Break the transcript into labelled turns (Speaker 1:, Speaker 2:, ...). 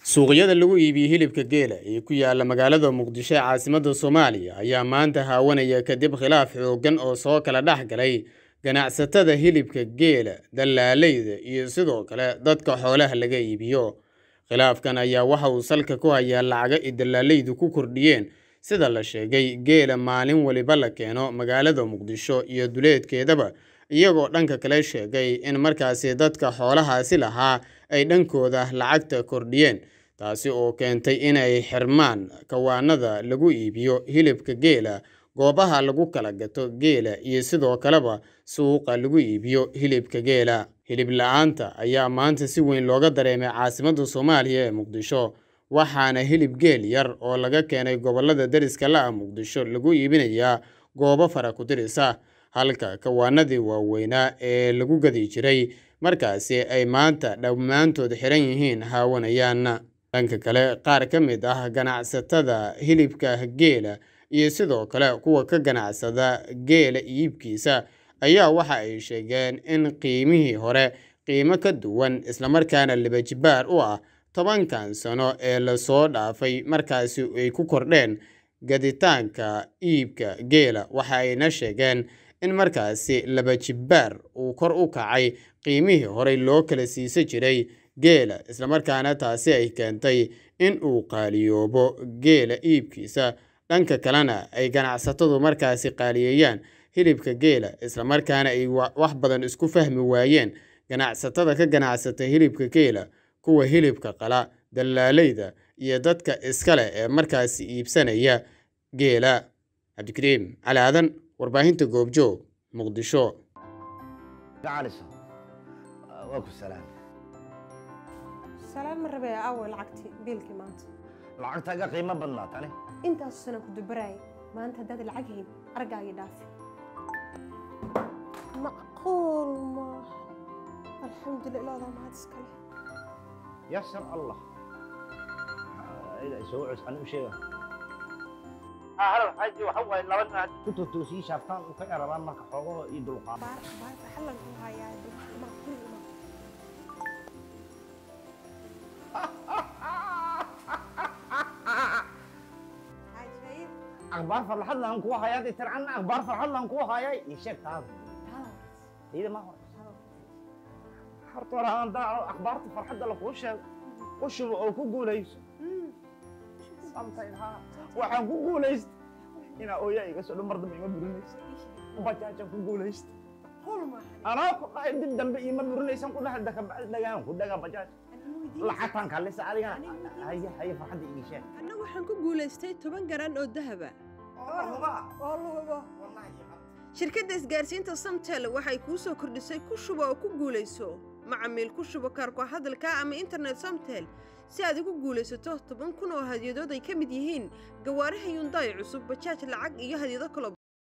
Speaker 1: suuqyada lagu iibiyo hilibka geela ee ku yaala magaalada muqdisho ee caasimadda soomaaliya ayaa maanta haawanaya kadib khilaaf xooggan oo soo kala dhex galay ganacsatada hilibka geela dallaaleyda iyo sidoo kale dadka xoolaha laga iibiyo khilaafkan ayaa waxa uu salka ku hayaa lacaga ay dallaaleydu ku kordhiyeen sida la sheegay geela maalin waliba la keeno magaalada muqdisho iyo duleedkeedaba iyagoo dhanka kale sheegay in markaasi dadka xoolahaasi lahaa ay dhankooda lacagta kordhiyeen taasi oo keentay inay xirmaan kawaanada lagu iibiyo hilibka geela goobaha lagu kala gato geela iyo sidoo kaleba suuqa lagu iibiyo hilibka geela hilib la-aanta ayaa maanta si weyn looga dareemay caasimadda soomaaliya ee muqdisho waxaana hilib geel yar oo laga keenay gobolada deriska la-a muqdisho lagu iibinayaa goobo fara ku dirisa halka kawaanadii waaweynaa ee lagu gadi jiray markaasi ay maanta dhammaantood xiran yihiin haawanayaan dhanka kale qaar ka mid ah ganacsatada hilibka geela iyo sidoo kale kuwa ka ganacsada geela iibkiisa ayaa waxa ay sheegeen in qiimihii hore qiimo ka duwan islamarkaana libajibaar u ah tobankan sano ee lasoo dhaafay markaasi ay ku kordheen gaditaanka iibka geela waxa ayna sheegeen in markaasi labajibaar uu kor u kacay qiimihii horey loo kala siisan jiray geela islamarkaana taasi ay keentay in uu qaaliyoobo geela iibkiisa dhanka kalena ay ganacsatadu markaasi qaaliyeeyaan hilibka geela islamarkaana ay wax badan isku fahmi waayeen ganacsatada ka ganacsata hilibka geela kuwa hilibka qala dallaaleyda iyo dadka iskale ee markaasi iibsanaya geela cabdikariim cali aadan warbaahinta goobjoog muqdisho
Speaker 2: salaam ma rabee awe lacagtii biilkii maanta
Speaker 3: lacagtaaga qiimo badnaa tani
Speaker 2: intaasu sana ku dubaraayay maanta haddaad lacag hayn argaagii dhaafi macquul maaha alxamdulillah ilaadaa mahad iskale
Speaker 3: yasar allah soo cus ani u sheega xaji waxa waaye laba nin haddii ku totoosii shaaftaan u ka erabaan marka xoogaho iyo dulqaad
Speaker 2: baar baarka xallanku hayaa ma kuli ima cajaib
Speaker 3: akhbaar farxad laan kugu hayaa dee tircanna akhbaar farxad laan kugu hayay ii sheeg taas iyada ma hore horta hore aan daaco akhbaarta farxadda lakuu sheego u shubo oo ku guulayso samtayn haa waxaan ku guulaysta inaa ooyaa iga soo dhan mar dambe ima burinaysa bajaajaan ku guulaysta
Speaker 2: qul maaha
Speaker 3: anaa ku dhahay dib dambe ima burinaysan ku dhahay dakabacdi dhagaan ku dhagaa bajaaj lacagtaan kaalisa adigana haye haye farxadda ii sheeg
Speaker 4: anna waxaan ku guulaystay toban garan oo dahaba
Speaker 2: oo lugubo
Speaker 4: shirkadda isgaarsiinta samtel waxay kuu soo kordhisay ku shubo oo ku guulayso macamiil ku shubo kaarku hadalka ama internet samtel si aad ugu guulaysato toban kun oo hadyadood ay ka mid yihiin gawaaraha yundaay cusub bajaaj lacag iyo hadyado kalo